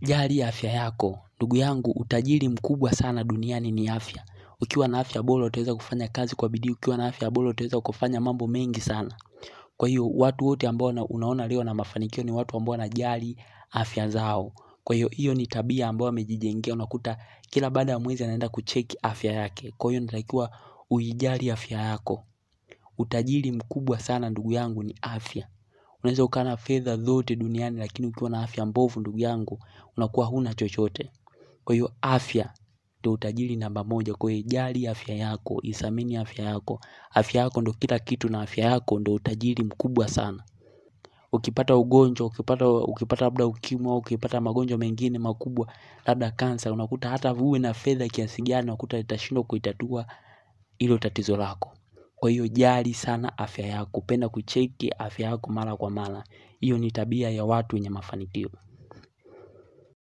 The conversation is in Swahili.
jali afya yako. Ndugu yangu utajiri mkubwa sana duniani ni afya. Ukiwa na afya bora utaweza kufanya kazi kwa bidii, ukiwa na afya bora utaweza kufanya mambo mengi sana. Kwa hiyo watu wote ambao unaona leo na mafanikio ni watu ambao wanajali afya zao. Kwa hiyo hiyo ni tabia ambayo amejijengea unakuta kila baada ya mwezi anaenda kucheki afya yake. Kwa hiyo inatakiwa uijali afya yako. Utajiri mkubwa sana ndugu yangu ni afya. Unaweza ukawa na fedha zote duniani lakini ukiwa na afya mbovu ndugu yangu unakuwa huna chochote. Kwa hiyo afya ndio utajiri namba moja kwa hiyo jali afya yako, ithamini afya yako. Afya yako ndio kila kitu na afya yako ndio utajiri mkubwa sana. Ukipata ugonjwa, ukipata labda ukimwi au, ukipata magonjwa mengine makubwa, labda kansa, unakuta hata uwe na fedha kiasi gani, unakuta itashindwa kuitatua hilo tatizo lako. Kwa hiyo jali sana afya yako, penda kucheki afya yako mara kwa mara. Hiyo ni tabia ya watu wenye mafanikio.